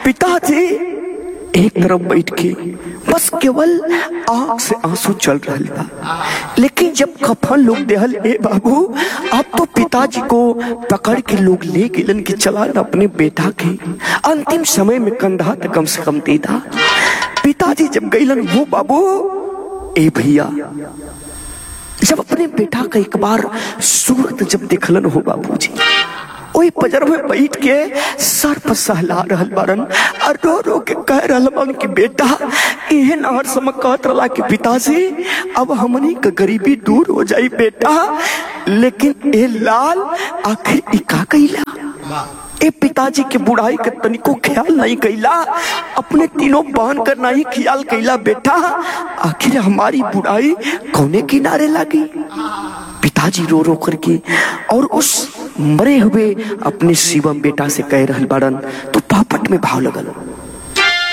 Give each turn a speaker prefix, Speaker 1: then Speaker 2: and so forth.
Speaker 1: पिताजी एक तरफ बैठ के बस केवल आंख से आंसू चल रहा था लेकिन जब कफन लोग देहल ए बाबू अब तो पिताजी को पकड़ के लोग ले गेलन के चला अपने बेटा के अंतिम समय में कंधा तक कम से कम दे था पिताजी जब गईलन वो बाबू ए भैया जब अपने बेटा का एक बार सूरत जब देखलन हो बाबूजी ओई पजर में बैठ के सर पर सहला रहल बारन और रो रो के कह रहल बान कि बेटा एहन हर समय कहत रहला कि पिताजी अब हमनी के गरीबी दूर हो जाई बेटा लेकिन ए लाल आखिर ई का कइला ए पिताजी के बुढ़ाई के तनिको ख्याल नहीं कैला अपने तीनों बहन कर नहीं ख्याल कैला बेटा आखिर हमारी बुढ़ाई कौने किनारे लगी पिताजी रो रो करके और उस मरे हुए अपने शिवम बेटा से कह रहल बाड़न तो पापट में भाव लगल